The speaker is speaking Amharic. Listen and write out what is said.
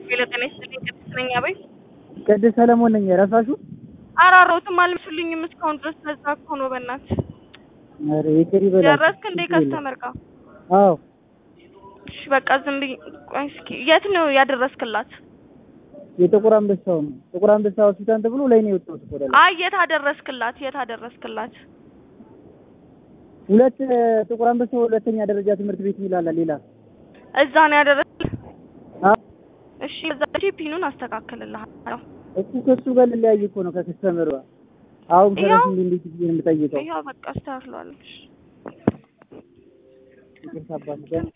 ሄሎ ጤና ይስጥልኝ ቅድስት ነኝ አቤት ቅድስት ሰለሞን ነኝ ረሳሹ አራሮትም አልመስልኝም እስካሁን ድረስ ለዛ እኮ ነው በእናትህ ኧረ ይቅር ይበላል ደረስክ እንዴ ከስተመር ጋር አዎ እሺ በቃ ዝም ብዬ ቆይ እስኪ የት ነው ያደረስክላት የጥቁር አንበሳው ነው ጥቁር አንበሳ ሆስፒታል ተብሎ ላይ ነው የወጣሁት እኮ ወደ ላይ አይ የት አደረስክላት የት አደረስክላት ሁለት ጥቁር አንበሳ ሁለተኛ ደረጃ ትምህርት ቤት ይላል ሌላ እዛ ነው ያደረስክ አ እሺ እዛ ፒኑን አስተካክልልሃለሁ እሱ ከሱ ጋር ልለያይ እኮ ነው ከከስተመሩ አሁን ያው- ከረስ እንዴ እንዴት ብዬ ነው የምጠይቀው ይኸው በቃ አስተካክለዋለሁ ይቅርታ አባት